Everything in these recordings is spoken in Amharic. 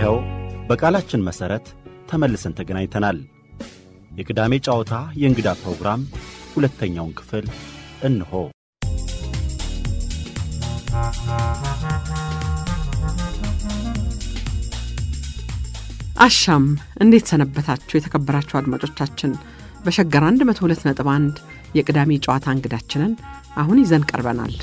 ይኸው በቃላችን መሠረት ተመልሰን ተገናኝተናል። የቅዳሜ ጨዋታ የእንግዳ ፕሮግራም ሁለተኛውን ክፍል እንሆ። አሻም እንዴት ሰነበታችሁ? የተከበራችሁ አድማጮቻችን በሸገር 102.1 የቅዳሜ ጨዋታ እንግዳችንን አሁን ይዘን ቀርበናል።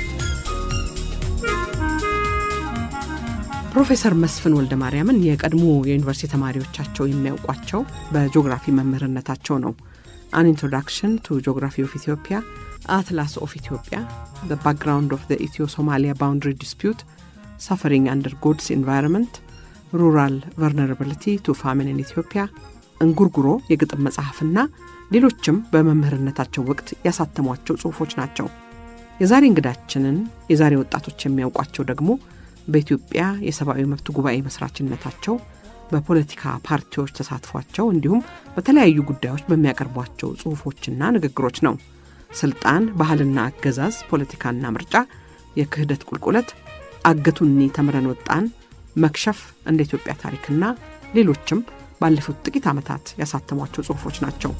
ፕሮፌሰር መስፍን ወልደ ማርያምን የቀድሞ የዩኒቨርሲቲ ተማሪዎቻቸው የሚያውቋቸው በጂኦግራፊ መምህርነታቸው ነው። አን ኢንትሮዳክሽን ቱ ጂኦግራፊ ኦፍ ኢትዮጵያ፣ አትላስ ኦፍ ኢትዮጵያ፣ ዘ ባክግራውንድ ኦፍ ዘ ኢትዮ ሶማሊያ ባውንድሪ ዲስፒዩት፣ ሳፈሪንግ አንደር ጎድስ ኢንቫይሮንመንት፣ ሩራል ቨርነራብሊቲ ቱ ፋሚን ኢን ኢትዮጵያ፣ እንጉርጉሮ የግጥም መጽሐፍና ሌሎችም በመምህርነታቸው ወቅት ያሳተሟቸው ጽሑፎች ናቸው። የዛሬ እንግዳችንን የዛሬ ወጣቶች የሚያውቋቸው ደግሞ በኢትዮጵያ የሰብአዊ መብት ጉባኤ መስራችነታቸው፣ በፖለቲካ ፓርቲዎች ተሳትፏቸው እንዲሁም በተለያዩ ጉዳዮች በሚያቀርቧቸው ጽሑፎችና ንግግሮች ነው። ስልጣን፣ ባህልና አገዛዝ፣ ፖለቲካና ምርጫ፣ የክህደት ቁልቁለት፣ አገቱኒ ተምረን ወጣን፣ መክሸፍ፣ እንደ ኢትዮጵያ ታሪክና ሌሎችም ባለፉት ጥቂት ዓመታት ያሳተሟቸው ጽሑፎች ናቸው።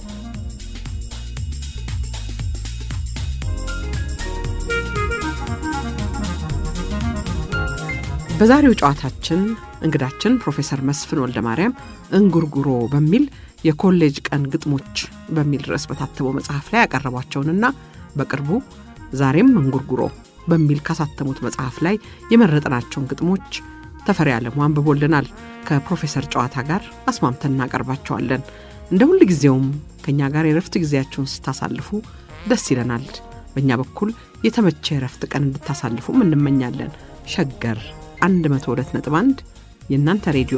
በዛሬው ጨዋታችን እንግዳችን ፕሮፌሰር መስፍን ወልደ ማርያም እንጉርጉሮ በሚል የኮሌጅ ቀን ግጥሞች በሚል ርዕስ በታተመው መጽሐፍ ላይ ያቀረቧቸውንና በቅርቡ ዛሬም እንጉርጉሮ በሚል ካሳተሙት መጽሐፍ ላይ የመረጥናቸውን ግጥሞች ተፈሪ ዓለሙ አንብቦልናል። ከፕሮፌሰር ጨዋታ ጋር አስማምተን እናቀርባቸዋለን። እንደ ሁል ጊዜውም ከእኛ ጋር የረፍት ጊዜያችሁን ስታሳልፉ ደስ ይለናል። በእኛ በኩል የተመቸ የረፍት ቀን እንድታሳልፉም እንመኛለን። ሸገር 102.1 የእናንተ ሬዲዮ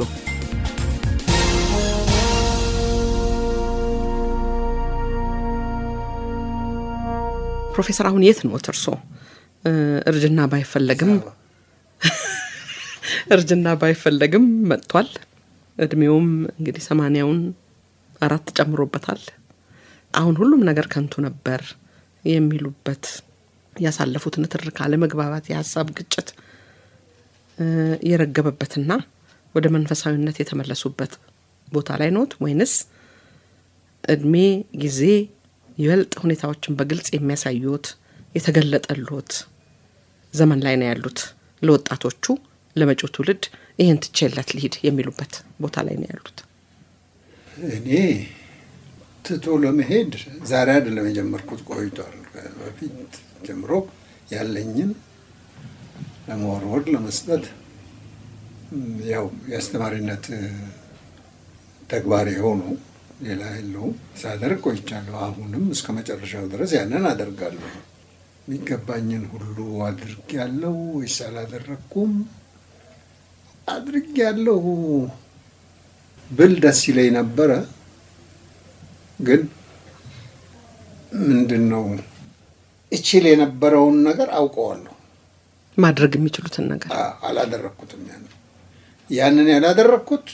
ፕሮፌሰር አሁን የት ኖት እርሶ? እርጅና ባይፈለግም እርጅና ባይፈለግም መጥቷል። እድሜውም እንግዲህ ሰማንያውን አራት ጨምሮበታል። አሁን ሁሉም ነገር ከንቱ ነበር የሚሉበት ያሳለፉት ንትርክ፣ አለመግባባት፣ የሀሳብ ግጭት የረገበበትና ወደ መንፈሳዊነት የተመለሱበት ቦታ ላይ ኖት ወይንስ እድሜ ጊዜ ይበልጥ ሁኔታዎችን በግልጽ የሚያሳዩት የተገለጠሎት ዘመን ላይ ነው ያሉት? ለወጣቶቹ ለመጪው ትውልድ ይህን ትቼለት ልሂድ የሚሉበት ቦታ ላይ ነው ያሉት? እኔ ትቶ ለመሄድ ዛሬ አይደለም የጀመርኩት፣ ቆይቷል። በፊት ጀምሮ ያለኝን ለመወርወር ለመስጠት ያው የአስተማሪነት ተግባር የሆነው ሌላ የለውም ሳደርግ ቆይቻለሁ። አሁንም እስከ መጨረሻው ድረስ ያንን አደርጋለሁ። የሚገባኝን ሁሉ አድርጌያለሁ ወይስ አላደረግኩም? አድርጌያለሁ ብል ደስ ይለኝ ነበረ። ግን ምንድን ነው እችል የነበረውን ነገር አውቀዋለሁ ማድረግ የሚችሉትን ነገር አላደረግኩትም። ያን ያንን ያላደረግኩት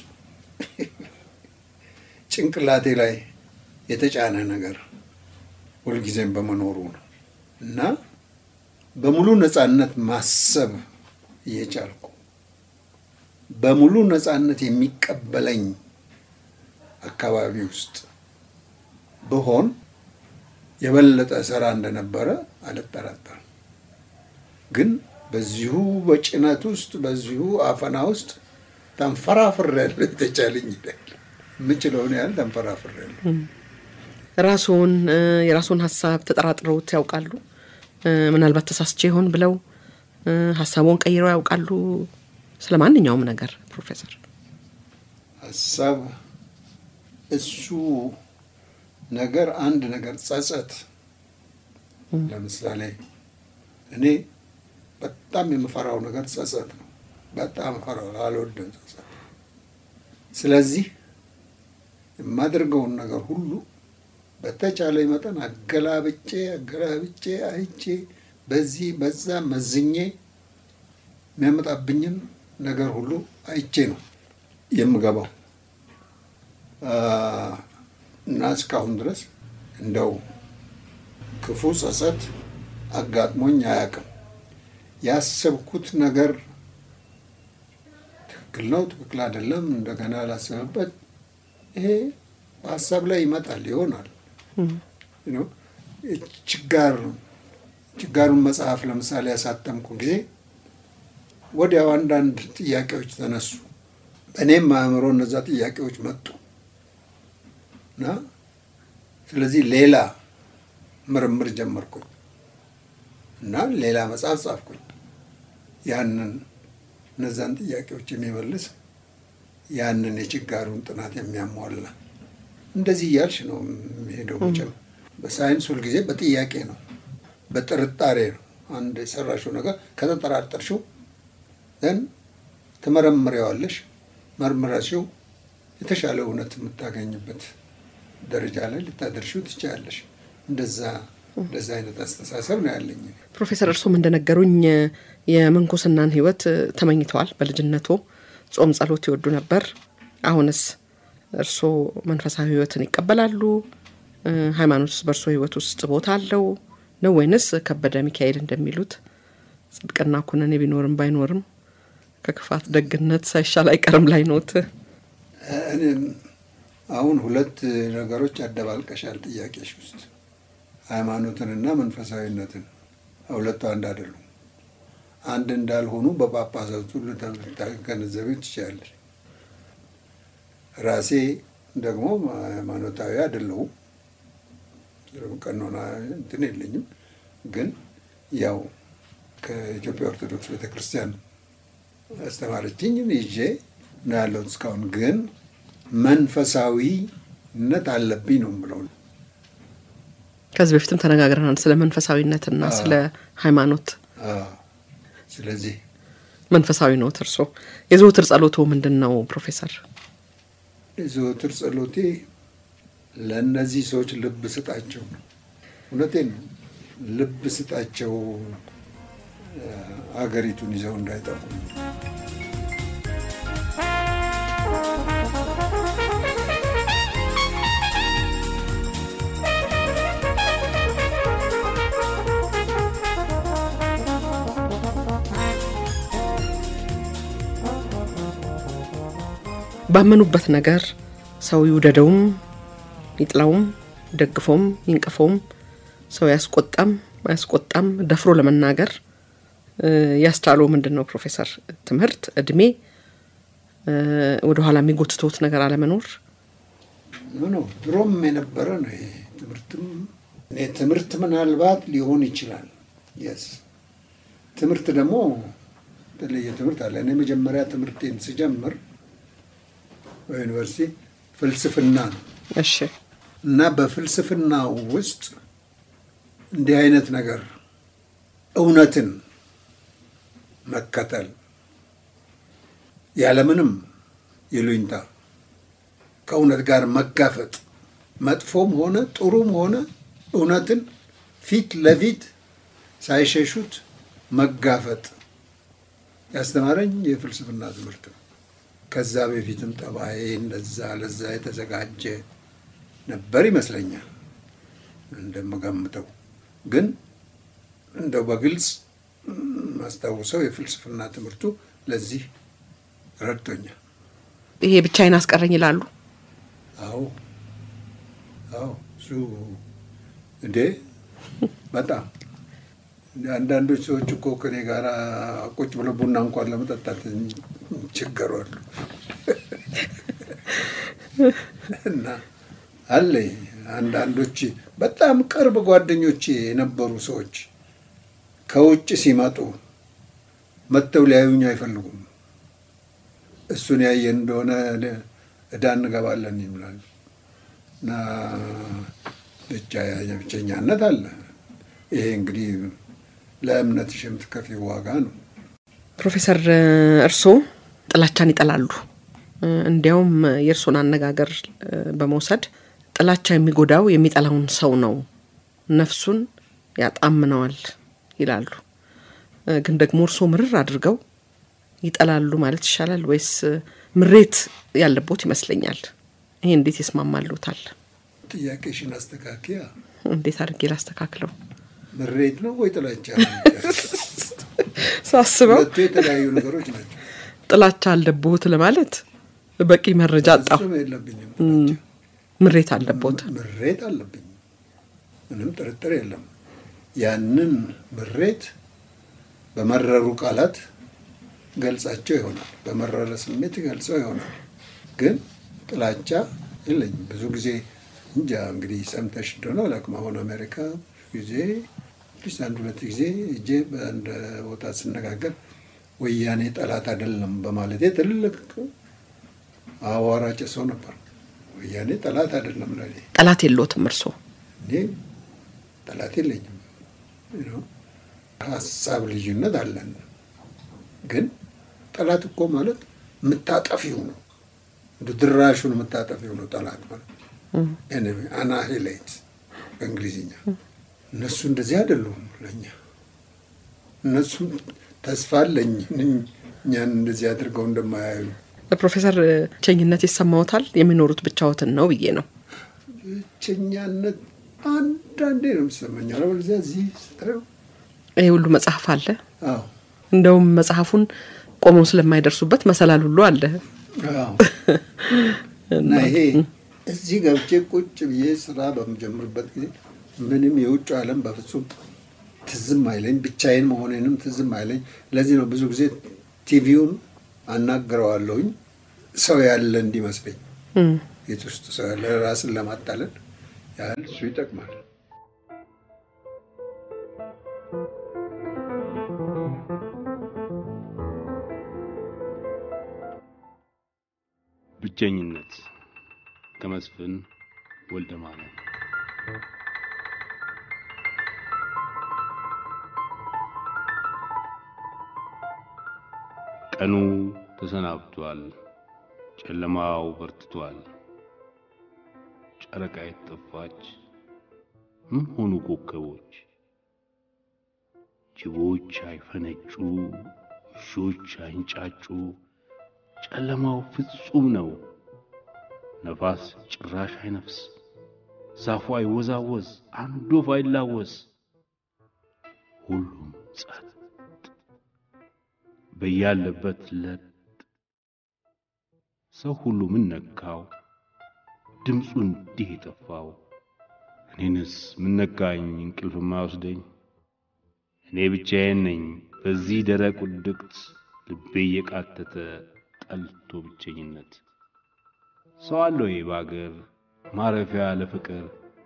ጭንቅላቴ ላይ የተጫነ ነገር ሁልጊዜም በመኖሩ ነው እና በሙሉ ነፃነት ማሰብ እየቻልኩ በሙሉ ነፃነት የሚቀበለኝ አካባቢ ውስጥ ብሆን የበለጠ ስራ እንደነበረ አልጠራጠርም። ግን በዚሁ በጭነት ውስጥ በዚሁ አፈና ውስጥ ተንፈራፍሬያለሁ። የተቻለኝ ይላል የምችለውን ያህል ተንፈራፍሬያለሁ። ራስዎን የራስዎን ሀሳብ ተጠራጥረውት ያውቃሉ? ምናልባት ተሳስቼ ይሆን ብለው ሀሳቦን ቀይረው ያውቃሉ? ስለ ማንኛውም ነገር ፕሮፌሰር ሀሳብ እሱ ነገር አንድ ነገር ጸጸት፣ ለምሳሌ እኔ በጣም የምፈራው ነገር ጸጸት ነው። በጣም እፈራው፣ አልወድም ጸጸት። ስለዚህ የማደርገውን ነገር ሁሉ በተቻለ መጠን አገላብጬ አገላብጬ አይቼ በዚህ በዛ መዝኜ የሚያመጣብኝን ነገር ሁሉ አይቼ ነው የምገባው እና እስካሁን ድረስ እንደው ክፉ ጸጸት አጋጥሞኝ አያውቅም። ያሰብኩት ነገር ትክክል ነው፣ ትክክል አይደለም፣ እንደገና ላስብበት። ይሄ በሀሳብ ላይ ይመጣል ይሆናል። ችጋር ችጋሩን መጽሐፍ ለምሳሌ ያሳተምኩ ጊዜ ወዲያው አንዳንድ ጥያቄዎች ተነሱ። በእኔም አእምሮ እነዛ ጥያቄዎች መጡ እና ስለዚህ ሌላ ምርምር ጀመርኩኝ እና ሌላ መጽሐፍ ጻፍኩኝ። ያንን እነዛን ጥያቄዎች የሚመልስ ያንን የችጋሩን ጥናት የሚያሟላ እንደዚህ እያልሽ ነው የሚሄደው። መቼም በሳይንስ ሁልጊዜ በጥያቄ ነው፣ በጥርጣሬ ነው። አንድ የሰራሽው ነገር ከተጠራጠርሽው ዘን ትመረምሪዋለሽ። መርምረሽው የተሻለ እውነት የምታገኝበት ደረጃ ላይ ልታደርሽው ትችላለሽ። እንደዛ እንደዛ አይነት አስተሳሰብ ነው ያለኝ። ፕሮፌሰር እርሶም እንደነገሩኝ የምንኩስናን ሕይወት ተመኝተዋል። በልጅነቶ ጾም፣ ጸሎት ይወዱ ነበር። አሁንስ እርሶ መንፈሳዊ ሕይወትን ይቀበላሉ? ሃይማኖትስ በእርሶ ሕይወት ውስጥ ቦታ አለው ነው ወይንስ ከበደ ሚካኤል እንደሚሉት ጽድቅና ኩነኔ ቢኖርም ባይኖርም ከክፋት ደግነት ሳይሻል አይቀርም ላይ ኖት? እኔም አሁን ሁለት ነገሮች አደባልቀሻል ጥያቄሽ ውስጥ ሃይማኖትንና መንፈሳዊነትን። ሁለቱ አንድ አይደሉም። አንድ እንዳልሆኑ በጳጳሳቱ ልታገነዘቢ ትችላለች። ራሴ ደግሞ ሃይማኖታዊ አይደለሁም፣ ቀኖና እንትን የለኝም። ግን ያው ከኢትዮጵያ ኦርቶዶክስ ቤተክርስቲያን አስተማረችኝ ይዤ ነው ያለሁት እስካሁን። ግን መንፈሳዊነት አለብኝ ነው የምለው። ከዚህ በፊትም ተነጋግረናል ስለ መንፈሳዊነትና ስለ ሃይማኖት። ስለዚህ መንፈሳዊ ነው እርሶ። የዘወትር ጸሎቶ ምንድን ነው ፕሮፌሰር? የዘወትር ጸሎቴ ለእነዚህ ሰዎች ልብ ስጣቸው ነው። እውነቴን ነው። ልብ ስጣቸው አገሪቱን ይዘው እንዳይጠፉ። ባመኑበት ነገር ሰው ይውደደውም ይጥላውም ደግፎም ይንቀፈውም ሰው ያስቆጣም አያስቆጣም ደፍሮ ለመናገር ያስቻለው ምንድን ነው ፕሮፌሰር? ትምህርት፣ እድሜ፣ ወደኋላ የሚጎትቶት ነገር አለመኖር? ኖ ድሮም የነበረ ነው ይሄ ትምህርትም እኔ ትምህርት ምናልባት ሊሆን ይችላል። የስ ትምህርት ደግሞ የተለየ ትምህርት አለ። እኔ መጀመሪያ ትምህርቴን ስጀምር በዩኒቨርሲቲ ፍልስፍና ነው እሺ እና በፍልስፍናው ውስጥ እንዲህ አይነት ነገር እውነትን መከተል ያለምንም ይሉኝታ ከእውነት ጋር መጋፈጥ መጥፎም ሆነ ጥሩም ሆነ እውነትን ፊት ለፊት ሳይሸሹት መጋፈጥ ያስተማረኝ የፍልስፍና ትምህርት ነው። ከዛ በፊትም ጠባዬ እንደዛ ለዛ የተዘጋጀ ነበር ይመስለኛል እንደምገምተው። ግን እንደው በግልጽ ማስታውሰው የፍልስፍና ትምህርቱ ለዚህ ረድቶኛል። ይሄ ብቻዬን አስቀረኝ ይላሉ። አዎ አዎ፣ እሱ እንዴ በጣም አንዳንዶች ሰዎች እኮ ከኔ ጋር ቁጭ ብለው ቡና እንኳን ለመጠጣት ይቸገራሉ። እና አለ አንዳንዶች በጣም ቅርብ ጓደኞቼ የነበሩ ሰዎች ከውጭ ሲመጡ መጥተው ሊያዩኝ አይፈልጉም። እሱን ያየን እንደሆነ እዳ እንገባለን ይምላል እና ብቻ ብቸኛነት አለ። ይሄ እንግዲህ ለእምነትሽ የምትከፊው ዋጋ ነው። ፕሮፌሰር እርስዎ ጥላቻን ይጠላሉ። እንዲያውም የእርሶን አነጋገር በመውሰድ ጥላቻ የሚጎዳው የሚጠላውን ሰው ነው፣ ነፍሱን ያጣምነዋል ይላሉ። ግን ደግሞ እርስዎ ምርር አድርገው ይጠላሉ ማለት ይሻላል ወይስ ምሬት ያለቦት ይመስለኛል? ይሄ እንዴት ይስማማሉታል? ጥያቄሽን አስተካክያ። እንዴት አድርጌ ላስተካክለው? ምሬት ነው ወይ ጥላቻ? ሳስበው ሁለቱ የተለያዩ ነገሮች ናቸው። ጥላቻ አለብዎት ለማለት በቂ መረጃ አጣሁ። ፍጹም የለብኝም። ምሬት አለብዎት። ምሬት አለብኝ፣ ምንም ጥርጥር የለም። ያንን ምሬት በመረሩ ቃላት ገልጻቸው ይሆናል፣ በመረረ ስሜት ገልጸው ይሆናል። ግን ጥላቻ የለኝም። ብዙ ጊዜ እንጃ እንግዲህ ሰምተሽ እንደሆነ አላውቅም። አሁን አሜሪካ ጊዜ ፕሊስ አንድ ሁለት ጊዜ እጄ በአንድ ቦታ ስነጋገር ወያኔ ጠላት አይደለም በማለቴ ትልቅ አዋራ ጭሰው ነበር። ወያኔ ጠላት አይደለም ለኔ ጠላት የለዎትም እርስዎ? እኔ ጠላት የለኝም። ነው ሀሳብ ልዩነት አለን። ግን ጠላት እኮ ማለት የምታጠፊው ነው፣ እንደ ድራሹን የምታጠፊው ነው ጠላት ማለት ኤኒዌ አናሂሌት በእንግሊዝኛ። እነሱ እንደዚህ አይደሉም ለእኛ። እነሱ ተስፋ አለኝ እኛን እንደዚህ አድርገው እንደማያዩ ፕሮፌሰር ብቸኝነት ይሰማዎታል? የሚኖሩት ብቻዎትን ነው ብዬ ነው። ብቸኛነት አንዳንዴ ነው የሚሰማኝ። አለበለዚያ እዚህ ስታየው ይሄ ሁሉ መጽሐፍ አለ። አዎ እንደውም መጽሐፉን ቆመው ስለማይደርሱበት መሰላል ሁሉ አለ። አዎ እና ይሄ እዚህ ገብቼ ቁጭ ብዬ ስራ በምጀምርበት ጊዜ ምንም የውጭ ዓለም በፍጹም ትዝም አይለኝ፣ ብቻዬን መሆኔንም ትዝም አይለኝ። ለዚህ ነው ብዙ ጊዜ ቲቪውን አናግረዋለሁኝ ሰው ያለ እንዲመስለኝ ቤት ውስጥ ሰው ያለ ራስን ለማጣለል ያህል እሱ ይጠቅማል። ብቸኝነት ከመስፍን ወልደ ማርያም። ቀኑ ተሰናብቷል፣ ጨለማው በርትቷል። ጨረቃ የተጠፋች ምን ሆኑ ኮከቦች? ጅቦች አይፈነጩ፣ ውሾች አይንጫጩ። ጨለማው ፍጹም ነው። ነፋስ ጭራሽ አይነፍስ፣ ዛፉ አይወዛወዝ፣ አንድ ወፍ አይላወስ። ሁሉም ጸጥ በያለበት ለጥ። ሰው ሁሉ ምን ነካው? ድምፁ እንዲህ የጠፋው? እኔንስ ምን ነካኝ? እንቅልፍ ማይወስደኝ እኔ ብቻዬን ነኝ በዚህ ደረቅ ውድቅት ልቤ እየቃተተ ጠልቶ ብቸኝነት ሰው አለው ይሄ በአገር ማረፊያ ለፍቅር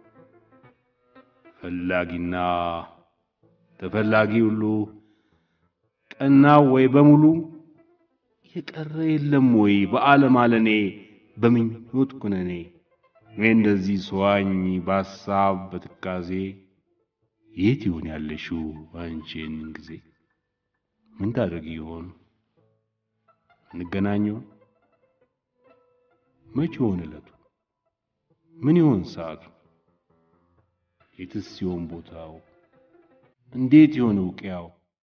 ፈላጊና ተፈላጊ ሁሉ ቀናው ወይ በሙሉ የቀረ የለም ወይ በዓለም አለኔ በምኞት ኩነኔ እኔ እንደዚህ ሰዋኝ በሐሳብ በትካዜ የት ይሆን ያለሽው አንቺን ጊዜ ምን ታደርጊ ይሆን እንገናኘው መቼ ይሆን ዕለቱ ምን ይሆን ሰዓቱ የትስ ሲሆን ቦታው እንዴት ይሆን እውቅያው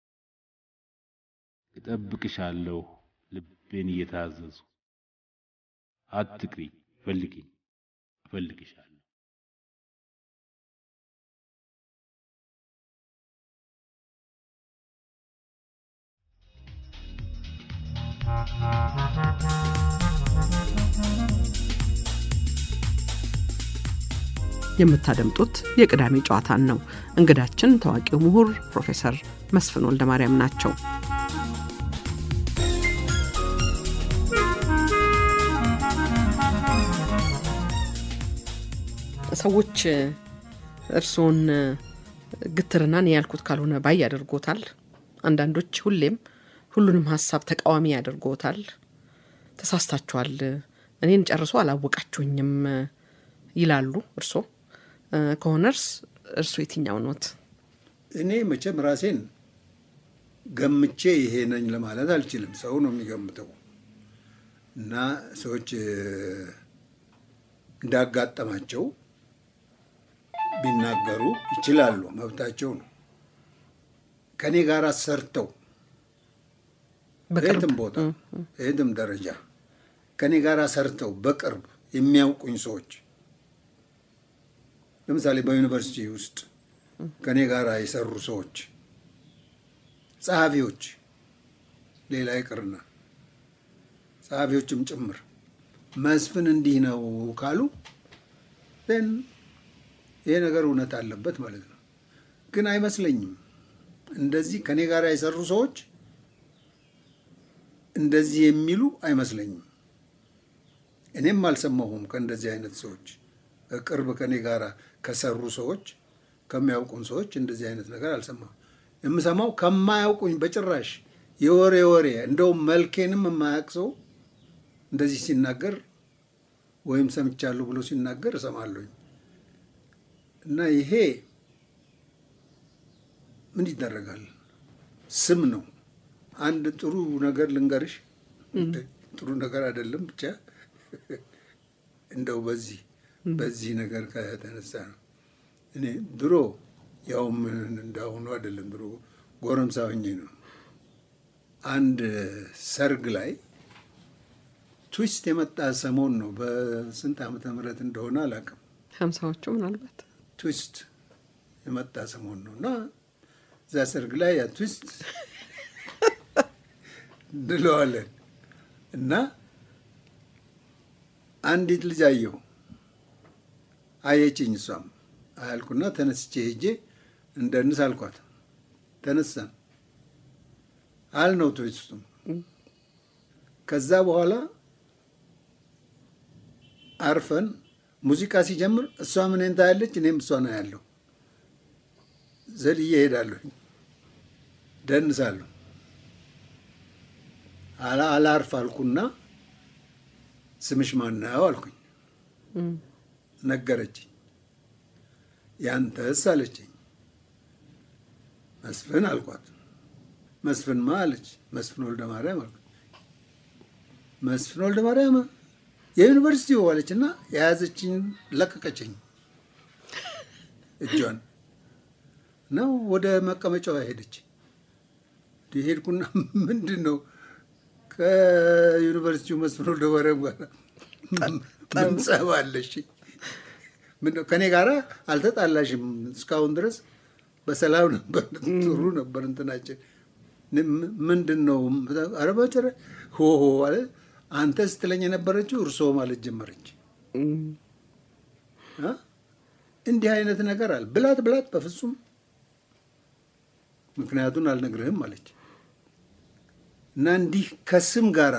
እጠብቅሻለሁ ልቤን እየታዘዙ አትቅሪ ፈልጊኝ እፈልግሻለሁ የምታደምጡት የቅዳሜ ጨዋታን ነው። እንግዳችን ታዋቂው ምሁር ፕሮፌሰር መስፍን ወልደ ማርያም ናቸው። ሰዎች እርስዎን ግትርና እኔ ያልኩት ካልሆነ ባይ ያደርጎታል። አንዳንዶች ሁሌም ሁሉንም ሀሳብ ተቃዋሚ ያደርጎታል። ተሳስታችኋል፣ እኔን ጨርሶ አላወቃችሁኝም ይላሉ። እርሶ ከሆነርስ እርሱ የትኛው ኖት? እኔ መቼም ራሴን ገምቼ ይሄ ነኝ ለማለት አልችልም። ሰው ነው የሚገምተው እና ሰዎች እንዳጋጠማቸው ቢናገሩ ይችላሉ፣ መብታቸው ነው። ከእኔ ጋር ሰርተው የትም ቦታ የትም ደረጃ ከእኔ ጋር ሰርተው በቅርብ የሚያውቁኝ ሰዎች ለምሳሌ በዩኒቨርሲቲ ውስጥ ከእኔ ጋር የሰሩ ሰዎች፣ ጸሐፊዎች፣ ሌላ ይቅርና ጸሐፊዎችም ጭምር መስፍን እንዲህ ነው ካሉ ን ይሄ ነገር እውነት አለበት ማለት ነው። ግን አይመስለኝም። እንደዚህ ከኔ ጋር የሰሩ ሰዎች እንደዚህ የሚሉ አይመስለኝም። እኔም አልሰማሁም ከእንደዚህ አይነት ሰዎች ቅርብ ከኔ ጋር ከሰሩ ሰዎች ከሚያውቁን ሰዎች እንደዚህ አይነት ነገር አልሰማሁም። የምሰማው ከማያውቁኝ በጭራሽ የወሬ ወሬ እንደውም መልኬንም የማያውቅ ሰው እንደዚህ ሲናገር ወይም ሰምቻለሁ ብሎ ሲናገር እሰማለሁኝ። እና ይሄ ምን ይደረጋል? ስም ነው። አንድ ጥሩ ነገር ልንገርሽ፣ ጥሩ ነገር አይደለም ብቻ እንደው በዚህ በዚህ ነገር ከተነሳ ነው እኔ ድሮ ያውም እንዳሁኑ አይደለም፣ ድሮ ጎረምሳ ሆኜ ነው አንድ ሰርግ ላይ ትዊስት የመጣ ሰሞን ነው። በስንት ዓመተ ምህረት እንደሆነ አላውቅም። ሀምሳዎቹ ምናልባት ትዊስት የመጣ ሰሞን ነው እና እዛ ሰርግ ላይ ያ ትዊስት እንለዋለን እና አንዲት ልጅ አየሁ። አየችኝ። እሷም አያልኩና ተነስቼ ሄጄ እንደንስ አልኳት። ተነሳን አልነው ትዊስቱም ከዛ በኋላ አርፈን ሙዚቃ ሲጀምር እሷ ምን ታያለች፣ እኔም እሷን አያለሁ። ዘልዬ እሄዳለሁ፣ ደንሳለሁ። አላርፍ አልኩና ስምሽ ማነው አልኩኝ። ነገረችኝ። ያንተስ አለችኝ። መስፍን አልኳት። መስፍን ማ አለች። መስፍን ወልደ ማርያም አልኩኝ። መስፍን ወልደ ማርያም የዩኒቨርሲቲው አለች እና የያዘችኝ ለቀቀችኝ እጇን ነው ወደ መቀመጫዋ ሄደች። ሄድኩና ምንድን ነው ከዩኒቨርሲቲው መስፍን ወልደ ማርያም ጋር ምን ጸብ አለሽ? ምነው ከእኔ ጋር አልተጣላሽም? እስካሁን ድረስ በሰላም ነበር፣ ጥሩ ነበር እንትናችን። ምንድን ነው ኧረ በጭራሽ ሆሆ አለ አንተ ስትለኝ የነበረችው እርስዎ ማለት ጀመረች። እንዲህ አይነት ነገር አለ ብላት ብላት፣ በፍጹም ምክንያቱን አልነግርህም አለች እና እንዲህ ከስም ጋራ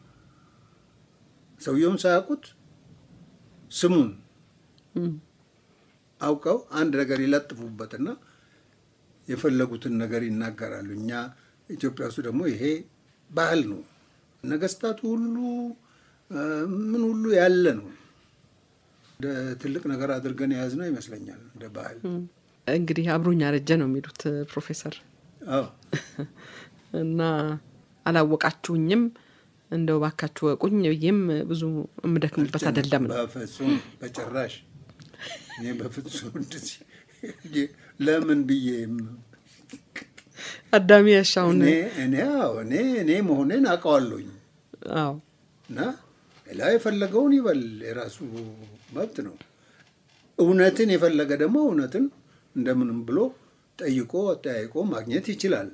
ሰውየውን ሳያውቁት ስሙን አውቀው አንድ ነገር ይለጥፉበትና የፈለጉትን ነገር ይናገራሉ። እኛ ኢትዮጵያ ውስጥ ደግሞ ይሄ ባህል ነው። ነገስታቱ ሁሉ ምን ሁሉ ያለ ነው። እንደ ትልቅ ነገር አድርገን የያዝነው ይመስለኛል እንደ ባህል። እንግዲህ አብሮኝ አረጀ ነው የሚሉት ፕሮፌሰር አዎ እና አላወቃችሁኝም እንደው ባካችሁ ወቁኝ ብዬም ብዙ የምደክምበት አይደለም ነው። በፍጹም በጭራሽ እኔ በፍጹም እንደዚህ ለምን ብዬ አዳሚ ያሻውን እኔ እኔ አዎ እኔ እኔ መሆኔን አውቀዋለሁኝ አዎ እና ሌላ የፈለገውን ይበል የራሱ መብት ነው። እውነትን የፈለገ ደግሞ እውነትን እንደምንም ብሎ ጠይቆ አጠያይቆ ማግኘት ይችላል።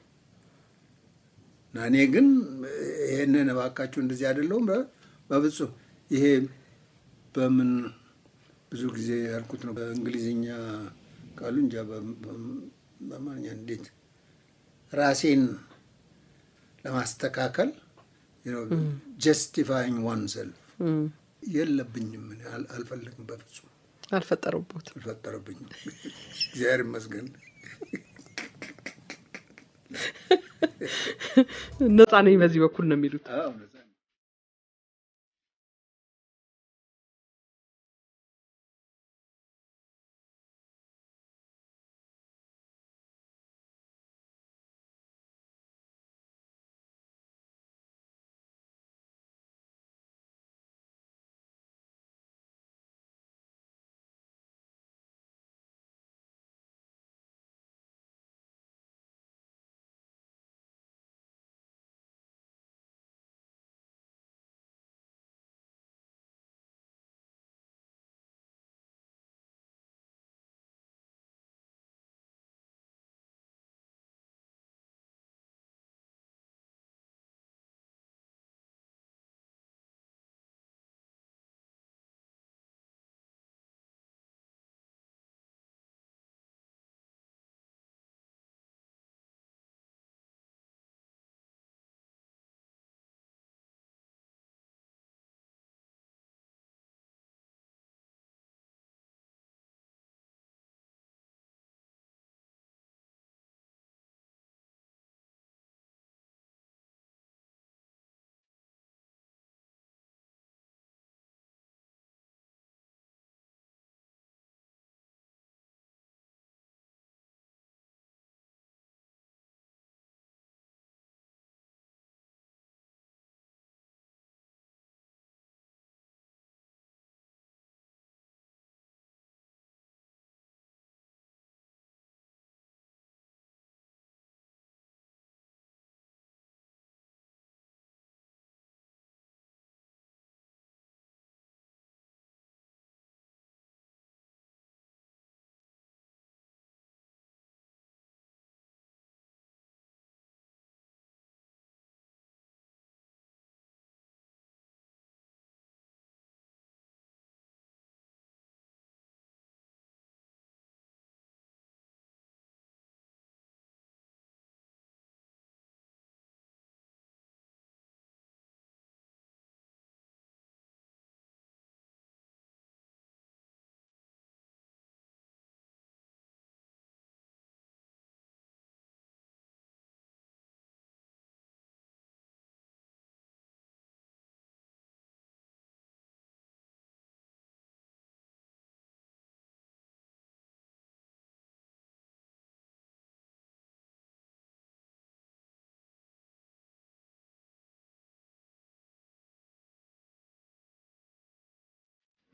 እና እኔ ግን ይሄንን እባካችሁ እንደዚህ አይደለሁም በፍጹም ይሄ በምን ብዙ ጊዜ ያልኩት ነው። በእንግሊዝኛ ቃሉ እንጃ በአማርኛ እንዴት ራሴን ለማስተካከል ጀስቲፋይንግ ዋን ሰልፍ የለብኝም። እኔ አልፈልግም፣ በፍጹም አልፈጠሩበት አልፈጠረብኝም። እግዚአብሔር ይመስገን ነጻ ነኝ በዚህ በኩል ነው የሚሉት። አዎ።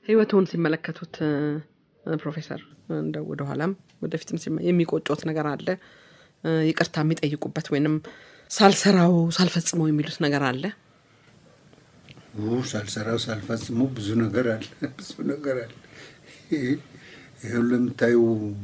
ህይወትዎን ሲመለከቱት እ፣ ፕሮፌሰር እንደ ወደኋላም ወደፊትም ሲመ- የሚቆጮት ነገር አለ እ፣ ይቅርታ የሚጠይቁበት ወይንም ሳልሰራው ሳልፈጽመው የሚሉት ነገር አለ? ው ሳልሰራው ሳልፈጽሙ ብዙ ነገር አለ፣ ብዙ ነገር አለ። ይህ ሁሉ የምታዩ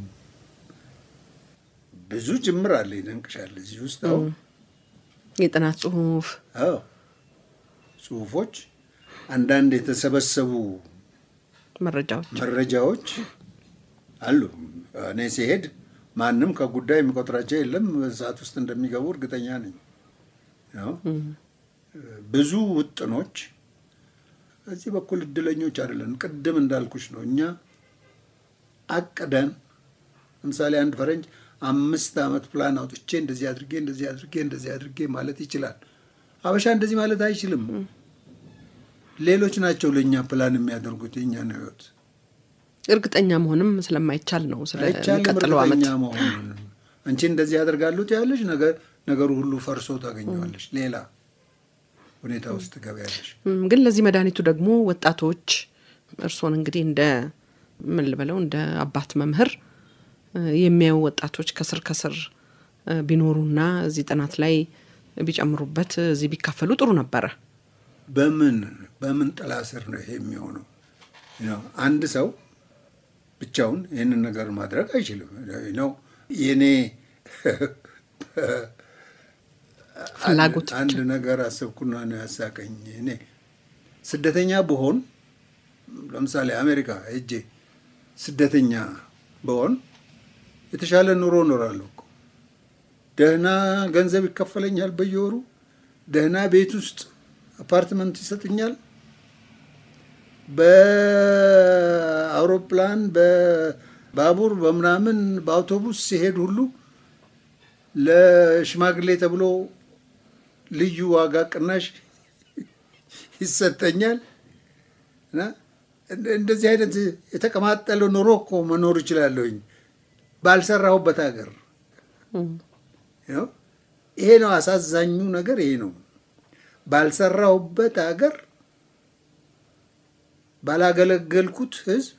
ብዙ ጅምር አለ፣ ይደንቅሻል። እዚህ ውስጥ አሁን የጥናት ጽሁፍ አዎ ጽሁፎች፣ አንዳንድ የተሰበሰቡ መረጃዎች መረጃዎች አሉ። እኔ ሲሄድ ማንም ከጉዳይ የሚቆጥራቸው የለም። ሰዓት ውስጥ እንደሚገቡ እርግጠኛ ነኝ። ያው ብዙ ውጥኖች በዚህ በኩል እድለኞች አይደለን። ቅድም እንዳልኩሽ ነው። እኛ አቅደን ለምሳሌ አንድ ፈረንጅ አምስት ዓመት ፕላን አውጥቼ እንደዚህ አድርጌ እንደዚህ አድርጌ እንደዚህ አድርጌ ማለት ይችላል። አበሻ እንደዚህ ማለት አይችልም። ሌሎች ናቸው ለእኛ ፕላን የሚያደርጉት የእኛ ነው ህይወት እርግጠኛ መሆንም ስለማይቻል ነው አይቻልም ስለሚቀጥለው ዓመት እርግጠኛ መሆኑን። አንቺ እንደዚህ ያደርጋሉት ያለሽ ነገሩ ሁሉ ፈርሶ ታገኘዋለሽ። ሌላ ሁኔታ ውስጥ ትገቢያለሽ። እም፣ ግን ለዚህ መድኃኒቱ ደግሞ ወጣቶች እርስዎን እንግዲህ እንደ ምን ልበለው እንደ አባት መምህር እ፣ የሚያዩ ወጣቶች ከስር ከስር እ፣ ቢኖሩና እዚህ ጥናት ላይ ቢጨምሩበት እዚህ ቢካፈሉ ጥሩ ነበረ። በምን በምን ጥላ ስር ነው ይሄ የሚሆነው? ነው አንድ ሰው ብቻውን ይህንን ነገር ማድረግ አይችልም። ነው የኔ ፍላጎት አንድ- አንድ ነገር አሰብኩና ነው ያሳቀኝ። እኔ ስደተኛ ብሆን ለምሳሌ አሜሪካ ሄጄ ስደተኛ ብሆን የተሻለ ኑሮ እኖራለሁ እኮ። ደህና ገንዘብ ይከፈለኛል በየወሩ። ደህና ቤት ውስጥ አፓርትመንት ይሰጥኛል። በአውሮፕላን በባቡር በምናምን በአውቶቡስ ሲሄድ ሁሉ ለሽማግሌ ተብሎ ልዩ ዋጋ ቅናሽ ይሰጠኛል እና እንደ- እንደዚህ አይነት የተቀማጠለ ኑሮ እኮ መኖር እችላለሁኝ ባልሰራሁበት ሀገር። ነው። ይሄ ነው አሳዛኙ ነገር፣ ይሄ ነው ባልሰራሁበት ሀገር ባላገለገልኩት ሕዝብ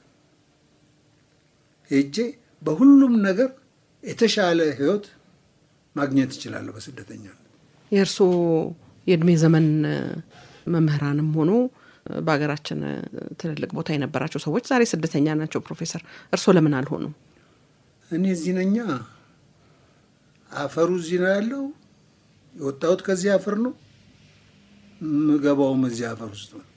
ሄጄ በሁሉም ነገር የተሻለ ሕይወት ማግኘት እችላለሁ በስደተኛ የእርስዎ የእድሜ ዘመን እ፣ መምህራንም ሆኖ እ፣ በሀገራችን እ፣ ትልልቅ ቦታ የነበራቸው ሰዎች ዛሬ ስደተኛ ናቸው። ፕሮፌሰር እርስዎ ለምን አልሆኑ? እኔ እዚህ ነኛ። አፈሩ እዚህ ነው ያለው። የወጣሁት ከዚህ አፈር ነው። ምገባውም እዚህ አፈር ውስጥ ነው።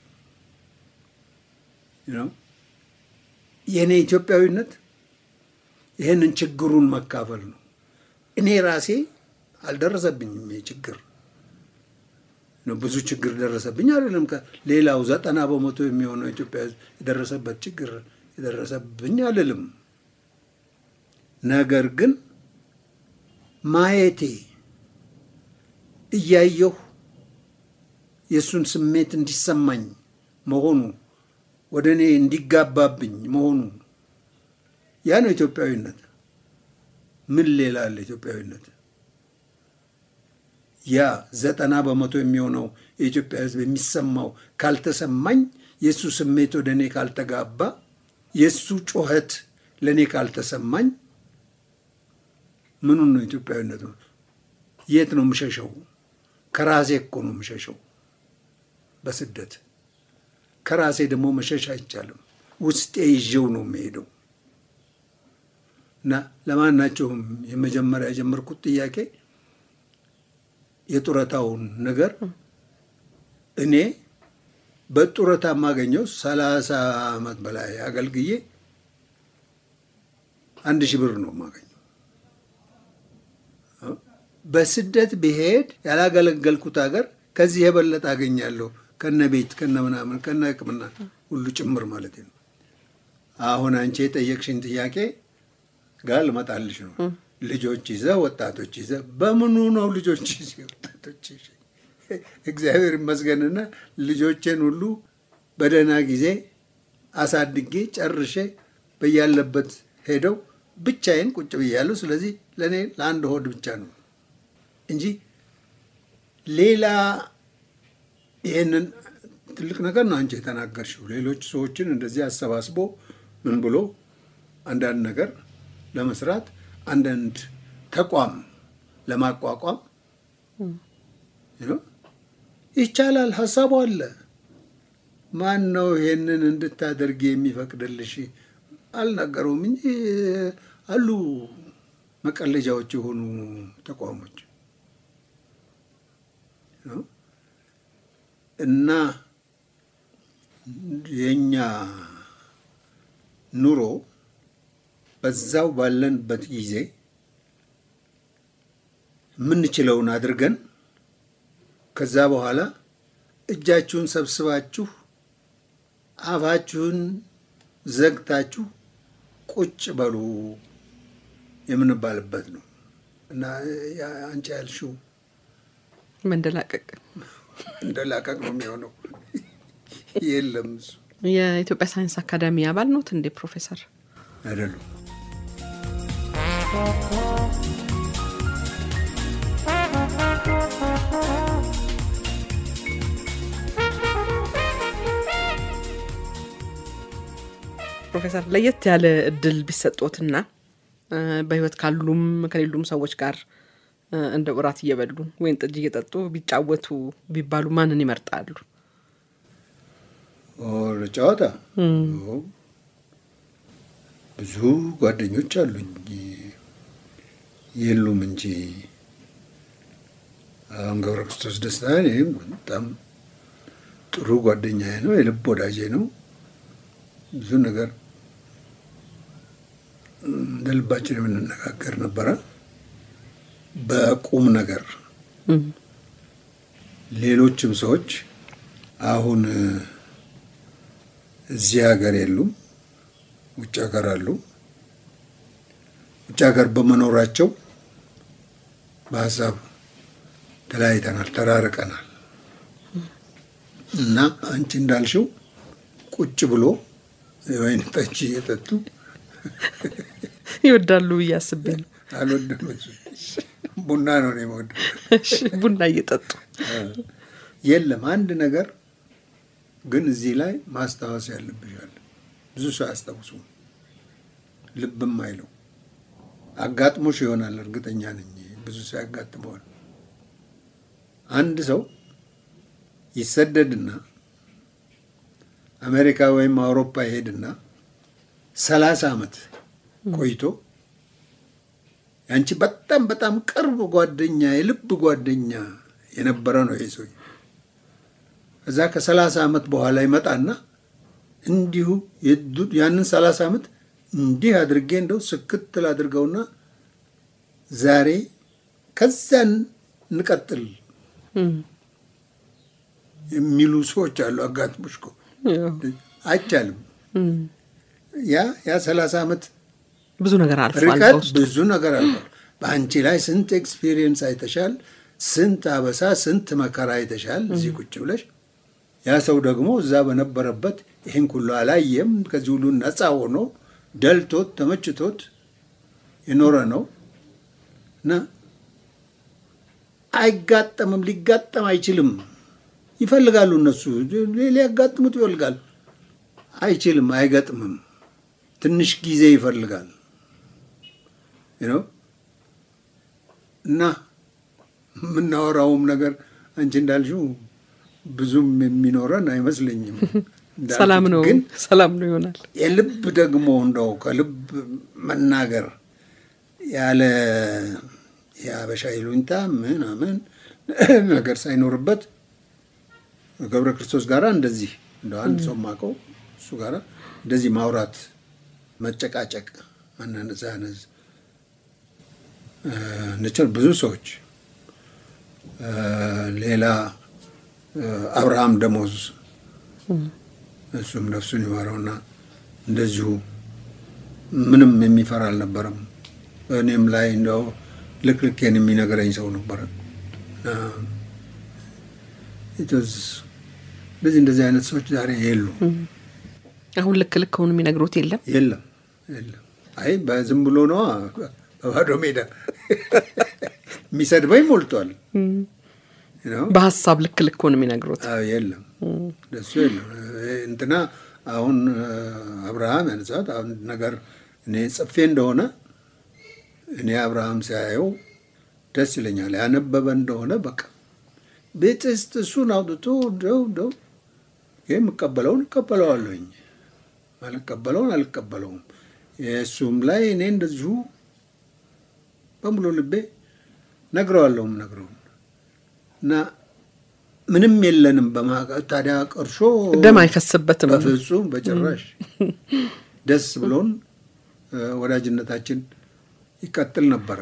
ነው የእኔ ኢትዮጵያዊነት ይህንን ችግሩን መካፈል ነው። እኔ ራሴ አልደረሰብኝም ይሄ ችግር ነው። ብዙ ችግር ደረሰብኝ አይደለም። ሌላው ዘጠና በመቶ የሚሆነው ኢትዮጵያ ሕዝብ የደረሰበት ችግር የደረሰብኝ አልልም። ነገር ግን ማየቴ እያየሁ የእሱን ስሜት እንዲሰማኝ መሆኑ ወደ እኔ እንዲጋባብኝ መሆኑ ያ ነው ኢትዮጵያዊነት። ምን ሌላ አለ ኢትዮጵያዊነት? ያ ዘጠና በመቶ የሚሆነው የኢትዮጵያ ሕዝብ የሚሰማው ካልተሰማኝ፣ የእሱ ስሜት ወደ እኔ ካልተጋባ፣ የእሱ ጩኸት ለእኔ ካልተሰማኝ ምኑን ነው ኢትዮጵያዊነት? የት ነው የምሸሸው? ከራሴ እኮ ነው የምሸሸው በስደት ከራሴ ደግሞ መሸሽ አይቻልም። ውስጤ ይዤው ነው የሚሄደው እና ለማናቸውም የመጀመሪያ የጀመርኩት ጥያቄ የጡረታውን ነገር እኔ በጡረታ የማገኘው ሰላሳ ዓመት በላይ አገልግዬ አንድ ሺህ ብር ነው የማገኘው። በስደት ብሄድ ያላገለገልኩት ሀገር ከዚህ የበለጠ አገኛለሁ ከነ ቤት ከነ ምናምን ከነ ሕክምና ሁሉ ጭምር ማለት ነው። አሁን አንቺ የጠየቅሽን ጥያቄ ጋር ልመጣልሽ ነው። ልጆች ይዘ ወጣቶች ይዘ በምኑ ነው ልጆች ይዘ ወጣቶች ይዘ? እግዚአብሔር ይመስገንና ልጆቼን ሁሉ በደህና ጊዜ አሳድጌ ጨርሼ በያለበት ሄደው ብቻዬን ቁጭ ብያለሁ። ስለዚህ ለእኔ ለአንድ ሆድ ብቻ ነው እንጂ ሌላ ይህንን ትልቅ ነገር ነው አንቺ የተናገርሽው። ሌሎች ሰዎችን እንደዚህ አሰባስቦ ምን ብሎ አንዳንድ ነገር ለመስራት አንዳንድ ተቋም ለማቋቋም ይቻላል። ሀሳቡ አለ። ማን ነው ይሄንን እንድታደርጊ የሚፈቅድልሽ? አልናገረውም እንጂ አሉ መቀለጃዎች የሆኑ ተቋሞች እና የኛ ኑሮ በዛው ባለንበት ጊዜ የምንችለውን አድርገን ከዛ በኋላ እጃችሁን ሰብስባችሁ አፋችሁን ዘግታችሁ ቁጭ በሉ የምንባልበት ነው እና አንቺ ያልሽው መንደላቀቅ እንደላቀቅ ነው የሚሆነው። የለም እሱ የኢትዮጵያ ሳይንስ አካዳሚ አባል ኖት እንዴ ፕሮፌሰር? አይደሉም። ፕሮፌሰር ለየት ያለ እድል ቢሰጦትና በህይወት ካሉም ከሌሉም ሰዎች ጋር እንደ እራት እየበሉ ወይን ጠጅ እየጠጡ ቢጫወቱ ቢባሉ ማንን ይመርጣሉ? ጨዋታ ብዙ ጓደኞች አሉኝ የሉም እንጂ አሁን ገብረ ክርስቶስ ደስታ ይህም በጣም ጥሩ ጓደኛዬ ነው፣ የልብ ወዳጄ ነው። ብዙ ነገር እንደ ልባችን የምንነጋገር ነበረ በቁም ነገር። ሌሎችም ሰዎች አሁን እዚህ ሀገር የሉም፣ ውጭ ሀገር አሉ። ውጭ ሀገር በመኖራቸው በሀሳብ ተለያይተናል፣ ተራርቀናል እና አንቺ እንዳልሽው ቁጭ ብሎ የወይን ጠጅ እየጠጡ ይወዳሉ ብዬ አስቤ ነው። አልወድም። ቡና ነው እኔ የምወደው። ቡና እየጠጡ የለም አንድ ነገር ግን እዚህ ላይ ማስታወስ ያለብሻል። ብዙ ሰው አያስታውሱም፣ ልብም አይለው። አጋጥሞሽ ይሆናል እርግጠኛ ነኝ፣ ብዙ ሰው ያጋጥመዋል። አንድ ሰው ይሰደድና አሜሪካ ወይም አውሮፓ ይሄድና ሰላሳ ዓመት ቆይቶ ያንቺ በጣም በጣም ቅርብ ጓደኛ የልብ ጓደኛ የነበረ ነው ይሄ ሰው። እዛ ከሰላሳ ዓመት በኋላ ይመጣና እንዲሁ ያንን ሰላሳ ዓመት እንዲህ አድርጌ እንደው ስክትል አድርገውና ዛሬ ከዚያን እንቀጥል የሚሉ ሰዎች አሉ። አጋጥሞሽ እኮ አይቻልም። ያ ያ ሰላሳ ዓመት ብዙ ነገር አልፏል። ርቀት በውስጡ ብዙ ነገር አልፏል። በአንቺ ላይ ስንት ኤክስፒሪየንስ አይተሻል፣ ስንት አበሳ፣ ስንት መከራ አይተሻል እዚህ ቁጭ ብለሽ። ያ ሰው ደግሞ እዛ በነበረበት ይህን ሁሉ አላየም። ከዚህ ሁሉ ነፃ ሆኖ ደልቶት ተመችቶት የኖረ ነው እና አይጋጠምም፣ ሊጋጠም አይችልም። ይፈልጋሉ እነሱ ሊያጋጥሙት ይፈልጋል። አይችልም፣ አይገጥምም። ትንሽ ጊዜ ይፈልጋል ነው እና የምናወራውም ነገር አንቺ እንዳልሽው ብዙም የሚኖረን አይመስለኝም። እንዳልኩት ሰላም ነው ግን ሰላም ነው ይሆናል። የልብ ደግሞ እንደው ከልብ መናገር ያለ የአበሻ ይሉኝታ ምናምን ነገር ሳይኖርበት ገብረ ክርስቶስ ጋራ እንደዚህ እንደው አንድ ሰው ማቀው እሱ ጋራ እንደዚህ ማውራት፣ መጨቃጨቅ፣ መነዛነዝ ንችል ብዙ ሰዎች ሌላ አብርሃም ደሞዝ እሱም ነፍሱን ይማረውና እንደዚሁ ምንም የሚፈራ አልነበረም። በእኔም ላይ እንደው ልክልኬን የሚነግረኝ ሰው ነበረ። እንደዚህ እንደዚህ አይነት ሰዎች ዛሬ የሉ አሁን ልክ ልክ ሆኑ የሚነግሩት የለም። የለም የለም። አይ በዝም ብሎ ነዋ በባዶ ሜዳ የሚሰድበኝ ሞልቷል። ነው በሀሳብ ልክ ልክ ነው የሚነግሩት። አዎ፣ የለም ደሱ የለም። እንትና አሁን አብርሃም ያነሳት አሁን ነገር እኔ ጽፌ እንደሆነ እኔ አብርሃም ሲያየው ደስ ይለኛል። ያነበበ እንደሆነ በቃ ቤት ውስጥ እሱን አውጥቶ ደው ደው የምቀበለውን እቀበለዋለሁኝ፣ አልቀበለውን አልቀበለውም። የእሱም ላይ እኔ እንደዚሁ በሙሉ ልቤ ነግረዋለሁም ነግረውን እና ምንም የለንም በማቀ ታዲያ ቀርሾ ደም አይፈስበትም። በፍጹም በጭራሽ ደስ ብሎን ወዳጅነታችን ይቀጥል ነበረ።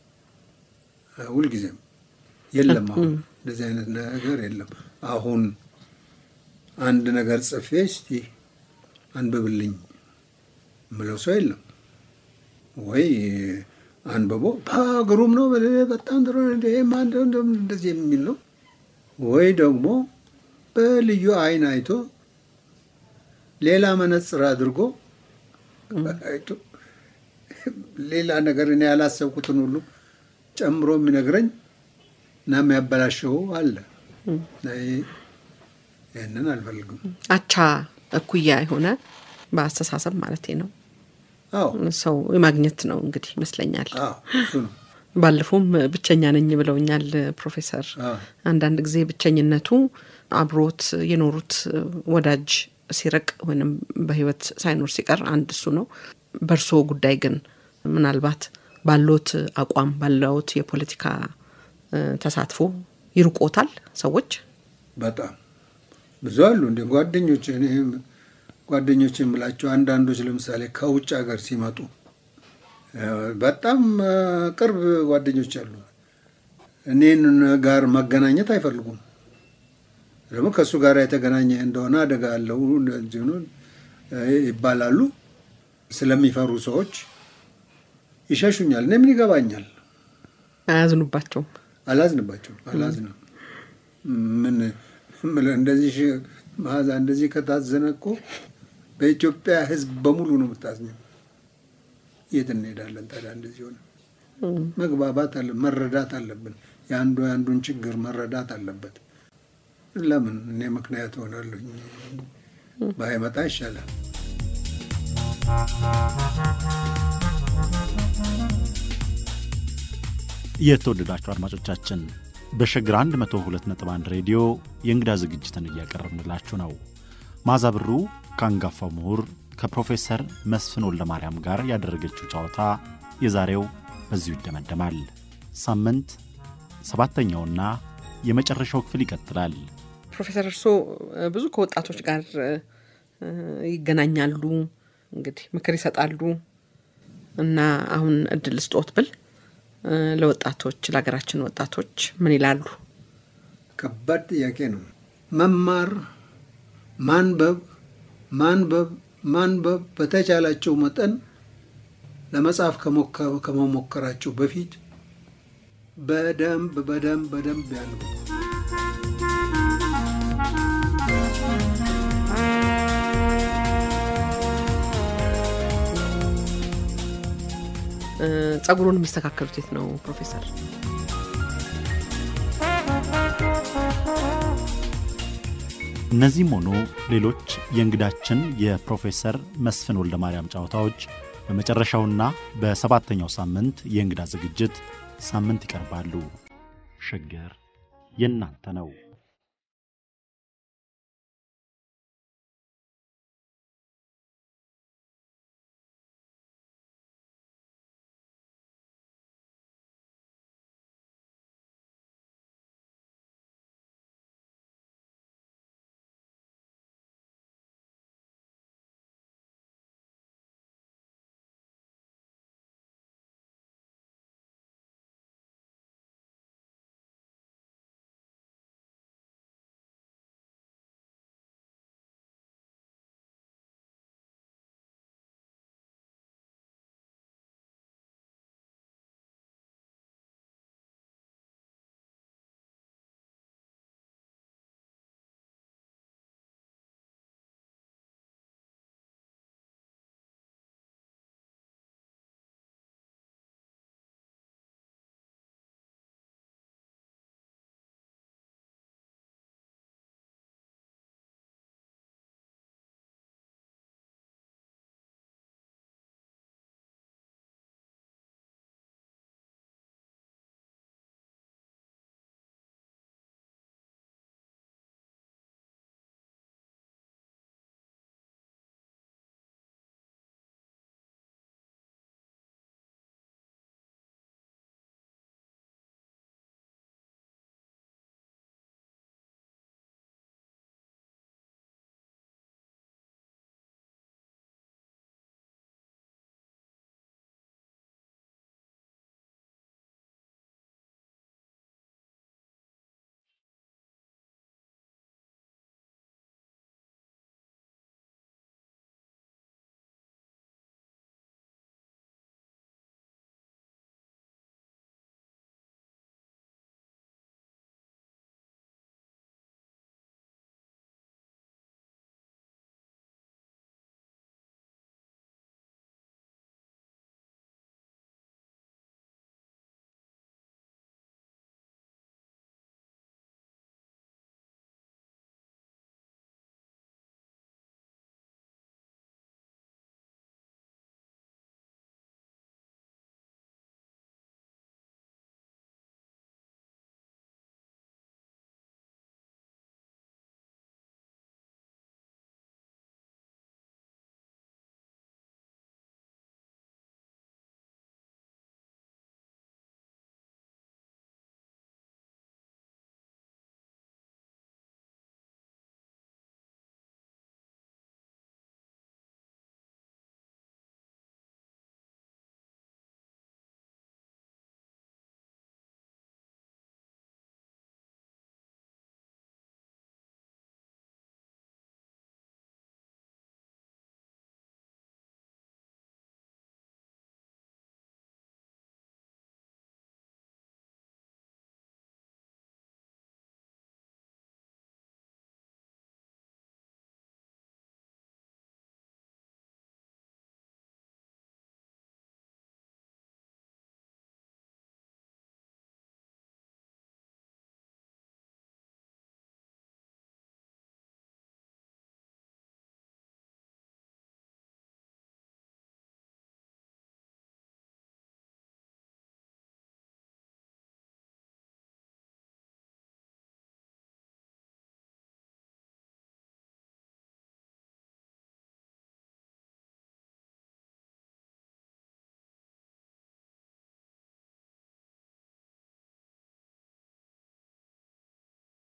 ሁልጊዜም የለም። አሁን እንደዚህ አይነት ነገር የለም። አሁን አንድ ነገር ጽፌ እስቲ አንብብልኝ ምለው ሰው የለም ወይ አንብቦ ግሩም ነው በጣም ጥሩ እንደዚህ የሚል ነው ወይ ደግሞ በልዩ አይን አይቶ ሌላ መነጽር አድርጎ አይቶ ሌላ ነገር እኔ ያላሰብኩትን ሁሉ ጨምሮ የሚነግረኝ እና የሚያበላሸው አለ። ይህንን አልፈልግም። አቻ እኩያ የሆነ በአስተሳሰብ ማለት ነው አዎ ሰው የማግኘት ነው እንግዲህ ይመስለኛል። አዎ እሱ ነው። ባለፈውም ብቸኛ ነኝ ብለውኛል ፕሮፌሰር። አዎ አንዳንድ ጊዜ ብቸኝነቱ አብሮት የኖሩት ወዳጅ ሲርቅ ወይም በሕይወት ሳይኖር ሲቀር አንድ እሱ ነው። በእርሶ ጉዳይ ግን ምናልባት ባሎት አቋም ባለዎት የፖለቲካ ተሳትፎ ይርቆታል ሰዎች? በጣም ብዙ አሉ እንደ ጓደኞች እኔ ጓደኞች የምላቸው አንዳንዶች ለምሳሌ ከውጭ ሀገር ሲመጡ በጣም ቅርብ ጓደኞች አሉ። እኔን ጋር መገናኘት አይፈልጉም። ደግሞ ከእሱ ጋር የተገናኘ እንደሆነ አደጋ አለው እንደዚሁ ነው ይባላሉ። ስለሚፈሩ ሰዎች ይሸሹኛል። እኔ ምን ይገባኛል? አያዝኑባቸውም። አላዝንባቸውም። አላዝንም። ምን ምን እንደዚህ መዓዛ እንደዚህ ከታዘነ እኮ በኢትዮጵያ ሕዝብ በሙሉ ነው የምታዝኘው። የት እንሄዳለን ታዲያ? እንደዚህ ሆነ መግባባት አለ መረዳት አለብን። የአንዱ የአንዱን ችግር መረዳት አለበት። ለምን እኔ ምክንያት ሆናለሁ? ባይመጣ ይሻላል። የተወደዳችሁ አድማጮቻችን በሸግር 102.1 ሬዲዮ የእንግዳ ዝግጅትን እያቀረብንላችሁ ነው። መዓዛ ብሩ ከአንጋፋው ምሁር ከፕሮፌሰር መስፍን ወልደማርያም ጋር ያደረገችው ጨዋታ የዛሬው በዚሁ ይደመደማል። ሳምንት ሰባተኛውና የመጨረሻው ክፍል ይቀጥላል። ፕሮፌሰር እርስዎ ብዙ ከወጣቶች ጋር ይገናኛሉ፣ እንግዲህ ምክር ይሰጣሉ እና አሁን እድል ስጦት ብል ለወጣቶች ለሀገራችን ወጣቶች ምን ይላሉ? ከባድ ጥያቄ ነው። መማር፣ ማንበብ፣ ማንበብ፣ ማንበብ በተቻላቸው መጠን ለመጻፍ ከመሞከራቸው በፊት በደንብ በደንብ በደንብ ያንቡ። ጸጉሩን የሚስተካከሉት የት ነው ፕሮፌሰር? እነዚህም ሆኑ ሌሎች የእንግዳችን የፕሮፌሰር መስፍን ወልደ ማርያም ጨዋታዎች በመጨረሻውና በሰባተኛው ሳምንት የእንግዳ ዝግጅት ሳምንት ይቀርባሉ። ሸገር የእናንተ ነው።